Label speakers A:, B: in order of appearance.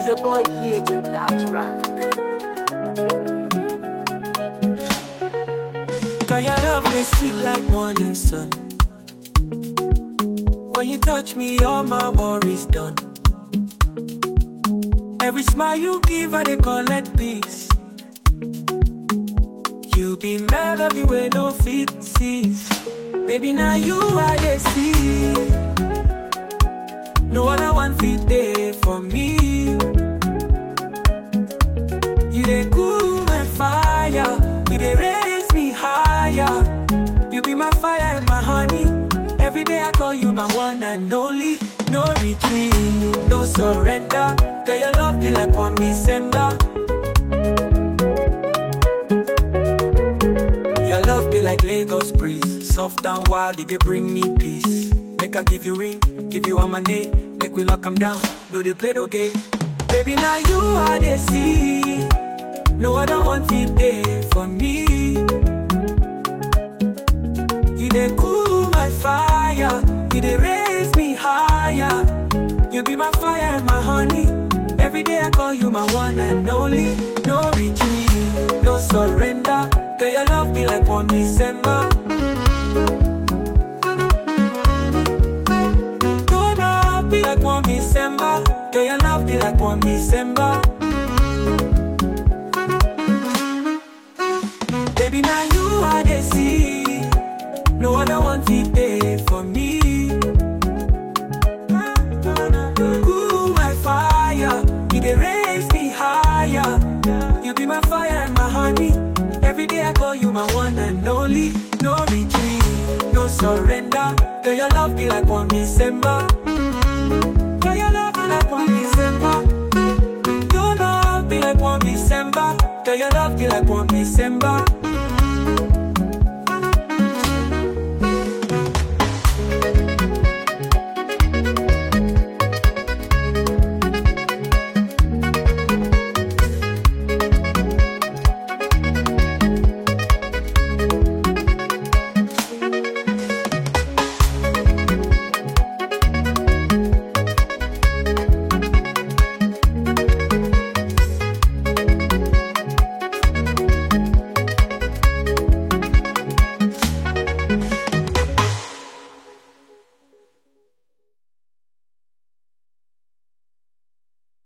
A: It's a boy here with natural.
B: Cause your love is sweet like morning sun. When you touch me, all my worries done. Every smile you give, I dey collect peace. You be melody where no fit cease. Baby, now you I dey see. No other one fit there for me. You dey cool my fire, you dey raise me higher. You be my fire and my honey. Every day I call you my one and only. No retreat, no surrender. Girl, your love be like one December. Your love be like Lagos breeze, soft and wild. You dey bring me peace. Make I give you ring, give you all my name. Make we lock 'em down, do the play okay. Baby, now you are the sea. No other one fit there for me. You dey cool my fire, you dey raise me higher. You be my fire and my honey. Every day I call you my one and only. No retreat, no surrender. Girl, your love be like one December. Gonna be like one December. Girl, your love be like one December. Baby, now you are the sea. No other one fit there for me. Cool my fire, you dey raise me higher. You be my fire and my honey. Every day I call you my one and only. No retreat, no surrender. Girl, your love be like one December. Girl, your love be like one December. Your love be like one December. Girl, your love be like one December.